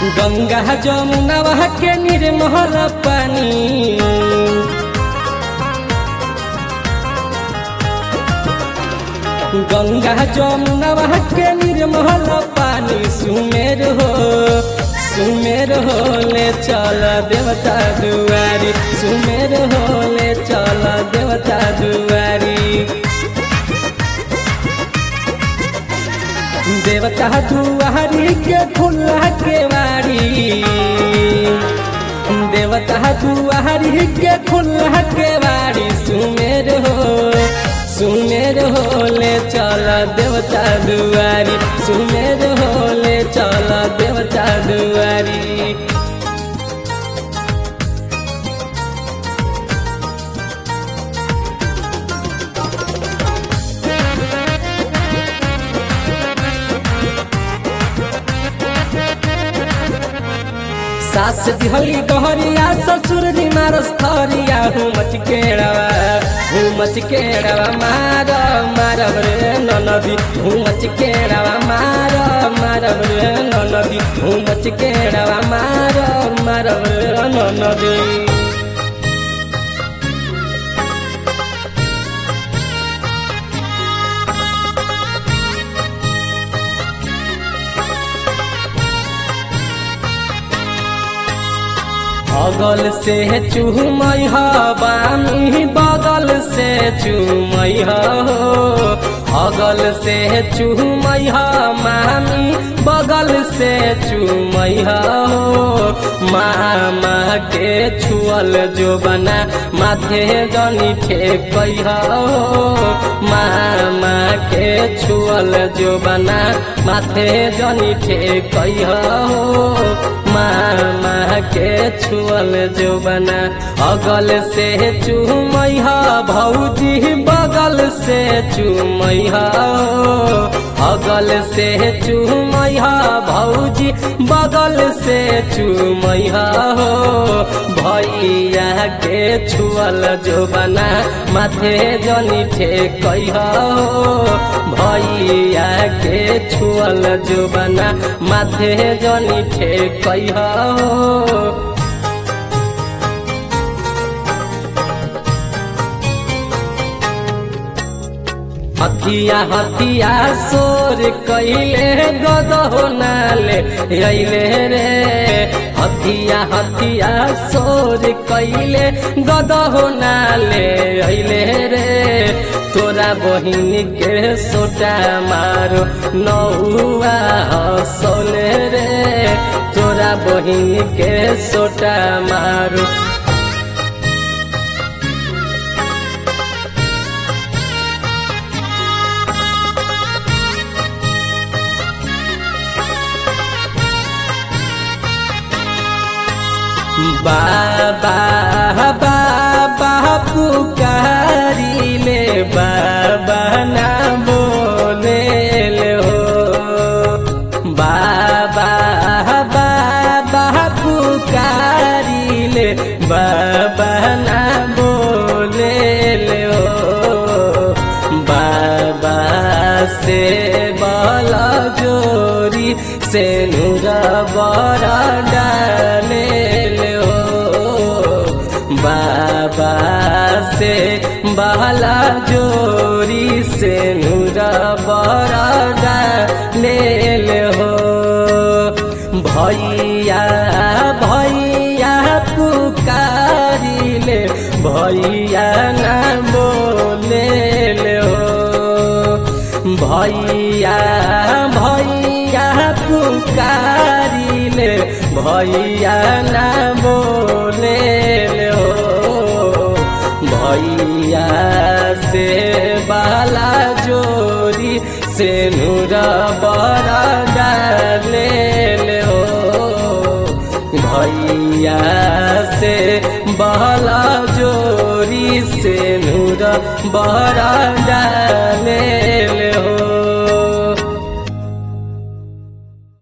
गंगा जमुना के निर्मल पानी गंगा जमुना के निर्मल पानी सुमेर हो सुमेर हो ले चल देवता दुआरी सुमेर हो ले चल देवता दुआरी देवता दुआरी के खुला के वारी देवता दुआरी के खुला के वारी सुमेर हो सुमेर हो ले चल देवता दुआरी सुमेर हो ले चल देवता दुआरी सास दिहली गहरिया ससुर जी मारस थरिया हूँ मचकेड़वा हूँ मचकेड़वा मार मारब रे ननदी हूँ मचकेड़वा मार मारब रे ननदी हूँ मचकेड़वा मार मारब रे ननदी अगल से चूमय बामी बगल से चूमय हो अगल से चूमय मामी बगल से चूमय हो मामा के छुअल जो बना माथे जनी ठेक हो मामा के छुअल जो बना माथे जनी ठेक हो मामा के छुअल जो बना अगल से चूमय भौजी बगल से चूमय अगल से चूमय भौजी बगल से चूमय भैया के छुअल जो बना माथे जनी ठेक भैया के छुअल जो बना माथे जनी ठेक हथिया हथिया सोर कैले गदहो नाले अइले रे हथिया हथिया सोर कैले गदहो नाले अइले रे तोरा बहिन के सोटा मारो नौआ हसोले रे तोरा बहिन के सोटा मारो बाबा बाबा पुकारी ले बाबा ना बोले ले हो बाबा बाबा पुकारी ले बाबा ना बोले ले हो बाबा से बला जोरी से नूरा बड़ा डाले बाबा से बहला जोरी से नूरा बड़ा ले ले हो भैया भैया पुकारी ले भैया ना बोले ले हो भैया भैया पुकारी ले भैया ना बोले ले हो भैया से बाला जोरी से नूरा बड़ा डाले ले हो भैया से बहला जोरी से नूरा बड़ा डाले